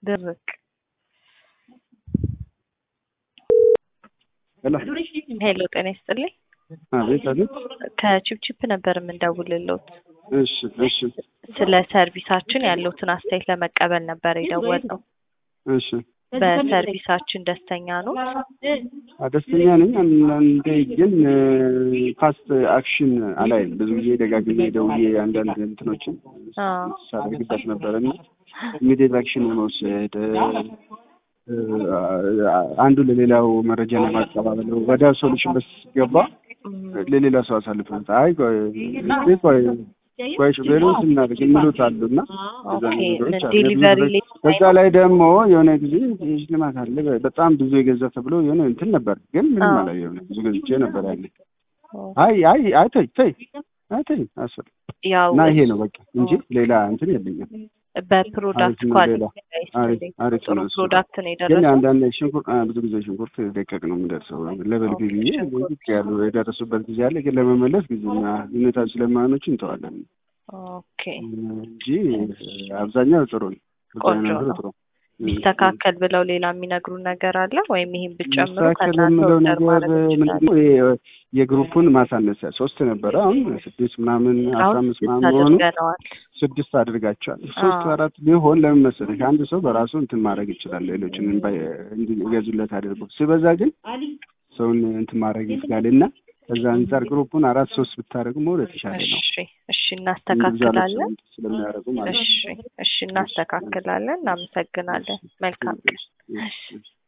ድርቅ ሄሎ ሄሎ ጤና ይስጥልኝ አቤት አቤት ከቺፕቺፕ ነበር የምንደውልልዎት እሺ እሺ ስለ ሰርቪሳችን ያለውትን አስተያየት ለመቀበል ነበር የደወልነው እሺ በሰርቪሳችን ደስተኛ ነው ደስተኛ ነኝ አንዳንዴ ግን ፋስት አክሽን አላይም ብዙ ጊዜ ደጋግሜ ደውዬ አንዳንድ እንትኖችን ሳደርግበት ነበር እና ኢሚዲየት አክሽን የመውሰድ አንዱ ለሌላው መረጃ ለማቀባበል ወደ ሶሉሽን በስገባ ለሌላ ሰው አሳልፈ አይ ቆይ ቆይ ቆይ ሹፌሩን ስናደርግ የሚሉት አሉ እና ዴሊቨሪ በዛ ላይ ደግሞ የሆነ ጊዜ ሽልማት አለ በጣም ብዙ የገዛ ተብሎ የሆነ እንትን ነበር ግን ምንም አላየሁም ብዙ ገዝቼ ነበር ያለ አይ አይ አይ ተይ ተይ አይ ተይ አስፈል ያው እና ይሄ ነው በቃ እንጂ ሌላ እንትን የለኝም በፕሮዳክት ኳሊቲ አሪፍ ጥሩ ነው እሱ። ፕሮዳክት ነው ግን የደረሰው አንዳንድ ሽንኩርት ብዙ ጊዜ ሽንኩርት ደቀቅ ነው የሚደርሰው ለበል ብዬ ዝቅ ያሉ የደረሱበት ጊዜ አለ። ግን ለመመለስ ጊዜ ሁኔታ ስለማኖች እንተዋለን ኦኬ እንጂ አብዛኛው ጥሩ ነው። ቆንጆ አብዛኛው ነው። ጥሩ ነው። ቢስተካከል ብለው ሌላ የሚነግሩን ነገር አለ ወይም ይሄን ብጨምሩ መስተካከል ከእናንተ የምለው ኦርደር ነገር ማድረግ ምንድን እንችላለን ነው? ይሄ የግሩፑን ማሳነስ ሶስት ነበረ አሁን ስድስት ምናምን አስራ አሁን አምስት ስድስት ምናምን መሆኑ አድርገነዋል ስድስት አድርጋቸዋል። ሶስት አዎ። አራት ቢሆን ለምን መሰለሽ አንድ ሰው በራሱ እንትን ማድረግ ይችላል። ሌሎችን እንዲገዙለት አድርጎ ሲበዛ ግን ሰውን እንትን ማድረግ ይስጋል እና ከዛ አንጻር ግሩፑን አራት ሶስት ብታደርጉ መሆን የተሻለ ነው። እሺ እሺ እንደዛ እናስተካክላለን ስለሚያደርጉ ማለት ነው። እሺ እሺ እናስተካክላለን እናመሰግናለን መልካም ቀን እሺ፣ እሺ።